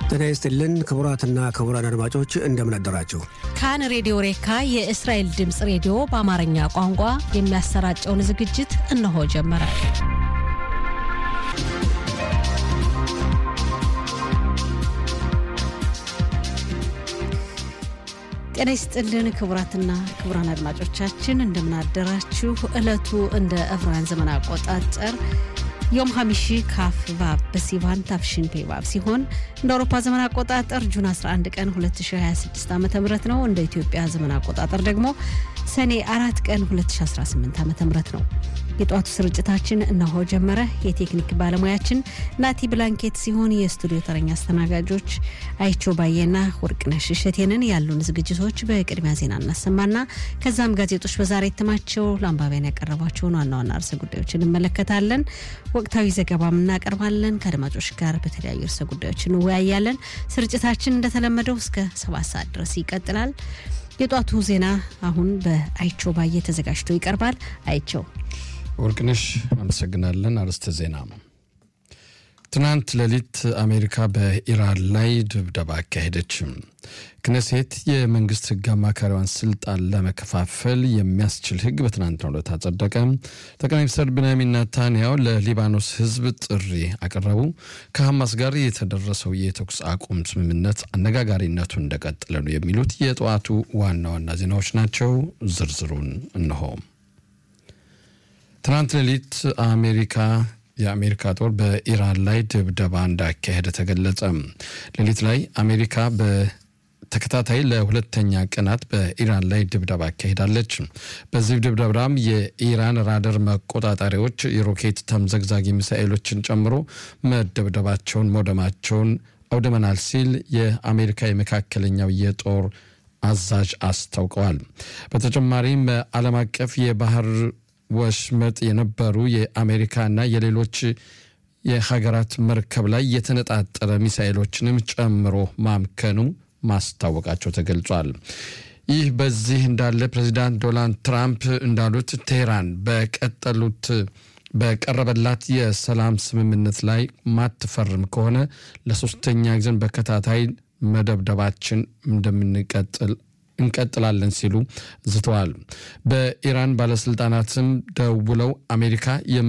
ጤና ይስጥልን ክቡራትና ክቡራን አድማጮች እንደምን አደራችሁ። ካን ሬዲዮ ሬካ የእስራኤል ድምፅ ሬዲዮ በአማርኛ ቋንቋ የሚያሰራጨውን ዝግጅት እነሆ ጀመረ። ጤና ይስጥልን ክቡራትና ክቡራን አድማጮቻችን እንደምን አደራችሁ። ዕለቱ እንደ ዕብራውያን ዘመን አቆጣጠር ዮም ሀሚሺ ካፍ ቫብ በሲቫን ታፍሽን ፔቫብ ሲሆን እንደ አውሮፓ ዘመን አቆጣጠር ጁን 11 ቀን 2026 ዓ ም ነው። እንደ ኢትዮጵያ ዘመን አቆጣጠር ደግሞ ሰኔ አራት ቀን 2018 ዓ ም ነው። የጠዋቱ ስርጭታችን እነሆ ጀመረ። የቴክኒክ ባለሙያችን ናቲ ብላንኬት ሲሆን የስቱዲዮ ተረኛ አስተናጋጆች አይቸው ባየና ወርቅነሽ እሸቴንን ያሉን ዝግጅቶች በቅድሚያ ዜና እናሰማና ከዛም ጋዜጦች በዛሬ እትማቸው ለአንባቢያን ያቀረቧቸውን ዋና ዋና ርዕሰ ጉዳዮች እንመለከታለን። ወቅታዊ ዘገባም እናቀርባለን። ከአድማጮች ጋር በተለያዩ ርዕሰ ጉዳዮች እንወያያለን። ስርጭታችን እንደተለመደው እስከ ሰባት ሰዓት ድረስ ይቀጥላል። የጧቱ ዜና አሁን በአይቸው ባየ ተዘጋጅቶ ይቀርባል። አይቸው ወርቅነሽ አመሰግናለን። አርዕስተ ዜና ትናንት ሌሊት አሜሪካ በኢራን ላይ ድብደባ አካሄደች። ክነሴት የመንግስት ህግ አማካሪዋን ስልጣን ለመከፋፈል የሚያስችል ህግ በትናንትናው ዕለት አጸደቀ። ጠቅላይ ሚኒስትር ብንያሚን ናታንያሁ ለሊባኖስ ህዝብ ጥሪ አቀረቡ። ከሐማስ ጋር የተደረሰው የተኩስ አቁም ስምምነት አነጋጋሪነቱ እንደቀጠለ ነው። የሚሉት የጠዋቱ ዋና ዋና ዜናዎች ናቸው። ዝርዝሩን እነሆ። ትናንት ሌሊት አሜሪካ የአሜሪካ ጦር በኢራን ላይ ድብደባ እንዳካሄደ ተገለጸ። ሌሊት ላይ አሜሪካ በተከታታይ ለሁለተኛ ቀናት በኢራን ላይ ድብደባ አካሄዳለች። በዚህ ድብደባም የኢራን ራደር መቆጣጠሪያዎች የሮኬት ተምዘግዛጊ ሚሳኤሎችን ጨምሮ መደብደባቸውን መውደማቸውን አውድመናል ሲል የአሜሪካ የመካከለኛው የጦር አዛዥ አስታውቀዋል። በተጨማሪም በዓለም አቀፍ የባህር ወሽመጥ የነበሩ የአሜሪካና የሌሎች የሀገራት መርከብ ላይ የተነጣጠረ ሚሳኤሎችንም ጨምሮ ማምከኑ ማስታወቃቸው ተገልጿል። ይህ በዚህ እንዳለ ፕሬዚዳንት ዶናልድ ትራምፕ እንዳሉት ቴህራን በቀጠሉት በቀረበላት የሰላም ስምምነት ላይ ማትፈርም ከሆነ ለሶስተኛ ጊዜን በከታታይ መደብደባችን እንደምንቀጥል እንቀጥላለን ሲሉ ዝተዋል። በኢራን ባለስልጣናትም ደውለው አሜሪካ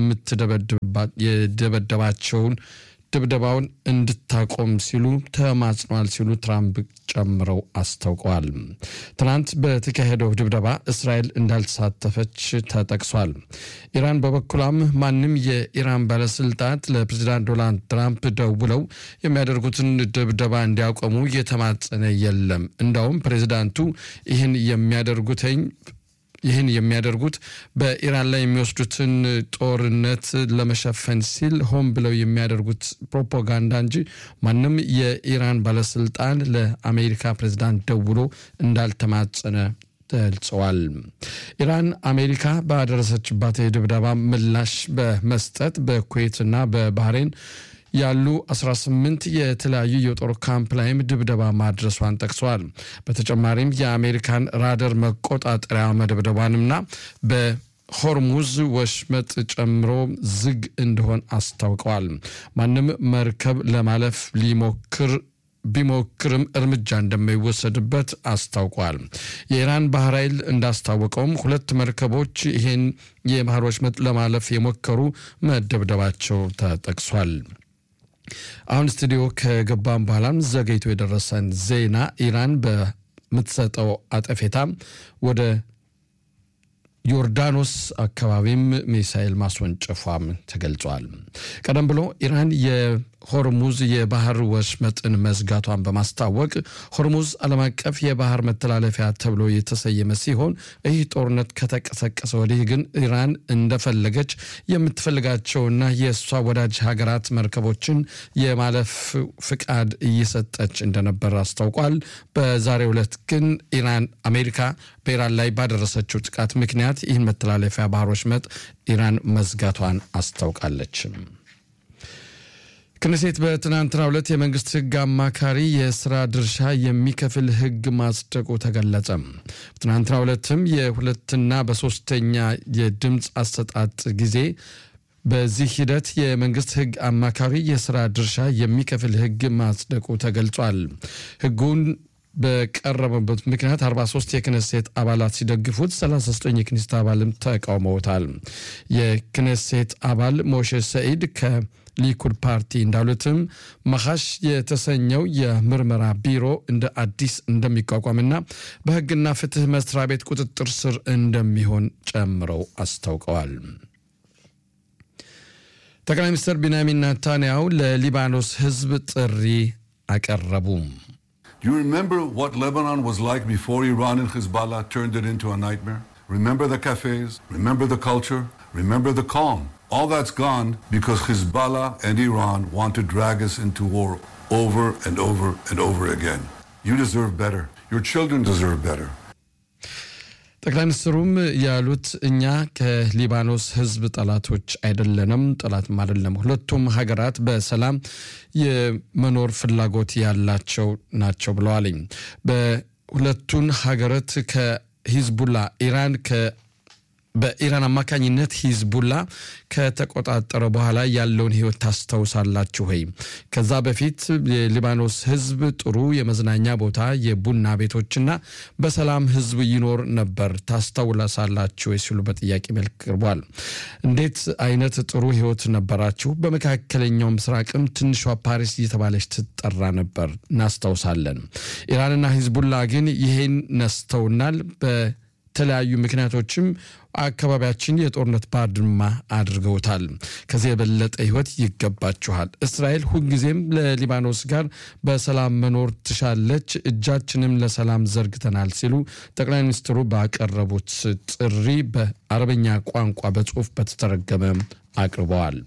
የደበደባቸውን ድብደባውን እንድታቆም ሲሉ ተማጽኗል ሲሉ ትራምፕ ጨምረው አስታውቀዋል። ትናንት በተካሄደው ድብደባ እስራኤል እንዳልተሳተፈች ተጠቅሷል። ኢራን በበኩሏም ማንም የኢራን ባለስልጣናት ለፕሬዚዳንት ዶናልድ ትራምፕ ደውለው የሚያደርጉትን ድብደባ እንዲያቆሙ እየተማጸነ የለም። እንዳውም ፕሬዚዳንቱ ይህን የሚያደርጉትኝ ይህን የሚያደርጉት በኢራን ላይ የሚወስዱትን ጦርነት ለመሸፈን ሲል ሆን ብለው የሚያደርጉት ፕሮፓጋንዳ እንጂ ማንም የኢራን ባለስልጣን ለአሜሪካ ፕሬዝዳንት ደውሎ እንዳልተማጸነ ገልጸዋል። ኢራን አሜሪካ ባደረሰችባት የድብደባ ምላሽ በመስጠት በኩዌትና በባህሬን ያሉ 18 የተለያዩ የጦር ካምፕ ላይም ድብደባ ማድረሷን ጠቅሰዋል። በተጨማሪም የአሜሪካን ራደር መቆጣጠሪያ መደብደቧንምና በሆርሙዝ ወሽመጥ ጨምሮ ዝግ እንደሆን አስታውቀዋል። ማንም መርከብ ለማለፍ ሊሞክር ቢሞክርም እርምጃ እንደማይወሰድበት አስታውቋል። የኢራን ባህር ኃይል እንዳስታወቀውም ሁለት መርከቦች ይህን የባህር ወሽመጥ ለማለፍ የሞከሩ መደብደባቸው ተጠቅሷል። አሁን ስቱዲዮ ከገባም በኋላም ዘገይቶ የደረሰን ዜና ኢራን በምትሰጠው አጠፌታ ወደ ዮርዳኖስ አካባቢም ሚሳኤል ማስወንጨፏም ተገልጿል። ቀደም ብሎ ኢራን የሆርሙዝ የባህር ወሽመጥን መዝጋቷን በማስታወቅ ሆርሙዝ ዓለም አቀፍ የባህር መተላለፊያ ተብሎ የተሰየመ ሲሆን ይህ ጦርነት ከተቀሰቀሰ ወዲህ ግን ኢራን እንደፈለገች የምትፈልጋቸውና የእሷ ወዳጅ ሀገራት መርከቦችን የማለፍ ፍቃድ እየሰጠች እንደነበር አስታውቋል። በዛሬው ዕለት ግን ኢራን አሜሪካ በኢራን ላይ ባደረሰችው ጥቃት ምክንያት ይህን መተላለፊያ ባህር ወሽመጥ ኢራን መዝጋቷን አስታውቃለች። ክነሴት በትናንትናው ዕለት የመንግስት ሕግ አማካሪ የስራ ድርሻ የሚከፍል ሕግ ማጽደቁ ተገለጸ። በትናንትናው ዕለትም የሁለትና በሶስተኛ የድምፅ አሰጣጥ ጊዜ በዚህ ሂደት የመንግስት ህግ አማካሪ የስራ ድርሻ የሚከፍል ህግ ማጽደቁ ተገልጿል። ህጉን በቀረበበት ምክንያት 43 የክነሴት አባላት ሲደግፉት 39 የክነሴት አባልም ተቃውመውታል። የክነሴት አባል ሞሼ ሰኢድ ከሊኩድ ፓርቲ እንዳሉትም መሐሽ የተሰኘው የምርመራ ቢሮ እንደ አዲስ እንደሚቋቋምና በህግና ፍትህ መስሪያ ቤት ቁጥጥር ስር እንደሚሆን ጨምረው አስታውቀዋል። ጠቅላይ ሚኒስትር ቢንያሚን ናታንያሁ ለሊባኖስ ህዝብ ጥሪ አቀረቡ። Do you remember what Lebanon was like before Iran and Hezbollah turned it into a nightmare? Remember the cafes? Remember the culture? Remember the calm? All that's gone because Hezbollah and Iran want to drag us into war over and over and over again. You deserve better. Your children deserve better. ጠቅላይ ሚኒስትሩም ያሉት እኛ ከሊባኖስ ህዝብ ጠላቶች አይደለንም፣ ጠላትም አይደለም። ሁለቱም ሀገራት በሰላም የመኖር ፍላጎት ያላቸው ናቸው ብለዋልኝ። በሁለቱን ሀገራት ከሂዝቡላ ኢራን በኢራን አማካኝነት ሂዝቡላ ከተቆጣጠረ በኋላ ያለውን ህይወት ታስታውሳላችሁ ወይ? ከዛ በፊት የሊባኖስ ህዝብ ጥሩ የመዝናኛ ቦታ፣ የቡና ቤቶችና በሰላም ህዝብ ይኖር ነበር ታስታውሳላችሁ ወይ ሲሉ በጥያቄ መልክ ቀርቧል። እንዴት አይነት ጥሩ ህይወት ነበራችሁ? በመካከለኛው ምስራቅም ትንሿ ፓሪስ እየተባለች ትጠራ ነበር፣ እናስታውሳለን። ኢራንና ሂዝቡላ ግን ይሄን ነስተውናል። በተለያዩ ምክንያቶችም አካባቢያችን የጦርነት ባድማ አድርገውታል። ከዚህ የበለጠ ህይወት ይገባችኋል። እስራኤል ሁልጊዜም ለሊባኖስ ጋር በሰላም መኖር ትሻለች፣ እጃችንም ለሰላም ዘርግተናል ሲሉ ጠቅላይ ሚኒስትሩ ባቀረቡት ጥሪ በአረበኛ ቋንቋ በጽሁፍ በተተረገመ አቅርበዋል።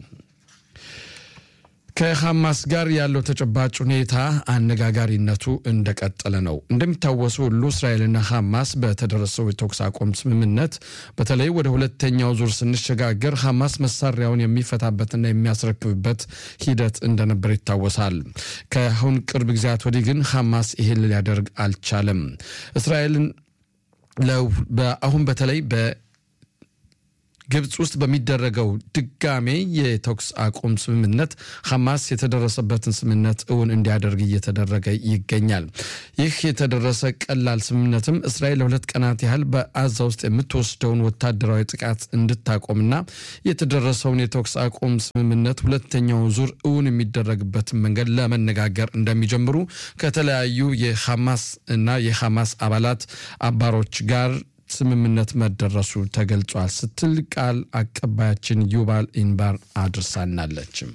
ከሐማስ ጋር ያለው ተጨባጭ ሁኔታ አነጋጋሪነቱ እንደቀጠለ ነው። እንደሚታወሱ ሁሉ እስራኤልና ሐማስ በተደረሰው የተኩስ አቁም ስምምነት በተለይ ወደ ሁለተኛው ዙር ስንሸጋገር ሐማስ መሳሪያውን የሚፈታበትና የሚያስረክብበት ሂደት እንደነበር ይታወሳል። ከአሁን ቅርብ ጊዜያት ወዲህ ግን ሐማስ ይህን ሊያደርግ አልቻለም። እስራኤልን አሁን በተለይ በ ግብፅ ውስጥ በሚደረገው ድጋሜ የተኩስ አቁም ስምምነት ሐማስ የተደረሰበትን ስምምነት እውን እንዲያደርግ እየተደረገ ይገኛል። ይህ የተደረሰ ቀላል ስምምነትም እስራኤል ለሁለት ቀናት ያህል በአዛ ውስጥ የምትወስደውን ወታደራዊ ጥቃት እንድታቆምና የተደረሰውን የተኩስ አቁም ስምምነት ሁለተኛውን ዙር እውን የሚደረግበትን መንገድ ለመነጋገር እንደሚጀምሩ ከተለያዩ የሐማስ እና የሐማስ አባላት አባሮች ጋር ስምምነት መደረሱ ተገልጿል ስትል ቃል አቀባያችን ዩባል ኢንባር አድርሳናለችም።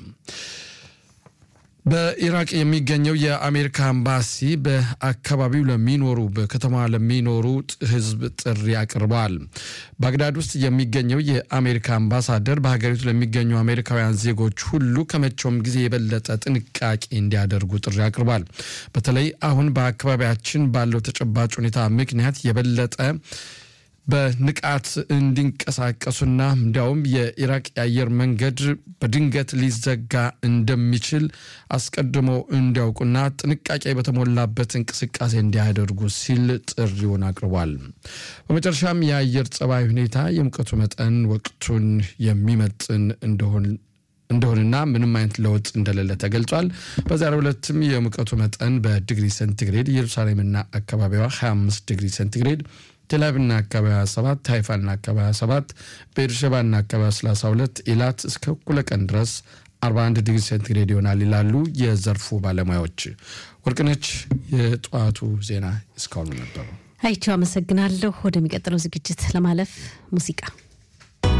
በኢራቅ የሚገኘው የአሜሪካ ኤምባሲ በአካባቢው ለሚኖሩ በከተማ ለሚኖሩ ሕዝብ ጥሪ አቅርበዋል። ባግዳድ ውስጥ የሚገኘው የአሜሪካ አምባሳደር በሀገሪቱ ለሚገኙ አሜሪካውያን ዜጎች ሁሉ ከመቼውም ጊዜ የበለጠ ጥንቃቄ እንዲያደርጉ ጥሪ አቅርቧል። በተለይ አሁን በአካባቢያችን ባለው ተጨባጭ ሁኔታ ምክንያት የበለጠ በንቃት እንዲንቀሳቀሱና እንዲያውም የኢራቅ የአየር መንገድ በድንገት ሊዘጋ እንደሚችል አስቀድመው እንዲያውቁና ጥንቃቄ በተሞላበት እንቅስቃሴ እንዲያደርጉ ሲል ጥሪውን አቅርቧል። በመጨረሻም የአየር ጸባይ ሁኔታ የሙቀቱ መጠን ወቅቱን የሚመጥን እንደሆን እንደሆንና ምንም አይነት ለውጥ እንደሌለ ተገልጿል። በዛሬው ዕለትም የሙቀቱ መጠን በዲግሪ ሴንቲግሬድ ኢየሩሳሌምና አካባቢዋ 25 ዲግሪ ሴንቲግሬድ ቴልአቪቭና አካባቢዋ 7 ሃይፋና አካባቢዋ 7 ቤርሸባና አካባቢዋ 32 ኢላት እስከ እኩለ ቀን ድረስ 41 ዲግሪ ሴንቲግሬድ ይሆናል ይላሉ የዘርፉ ባለሙያዎች። ወርቅነች፣ የጠዋቱ ዜና እስካሁኑ ነበሩ። አይቸው አመሰግናለሁ። ወደሚቀጥለው ዝግጅት ለማለፍ ሙዚቃ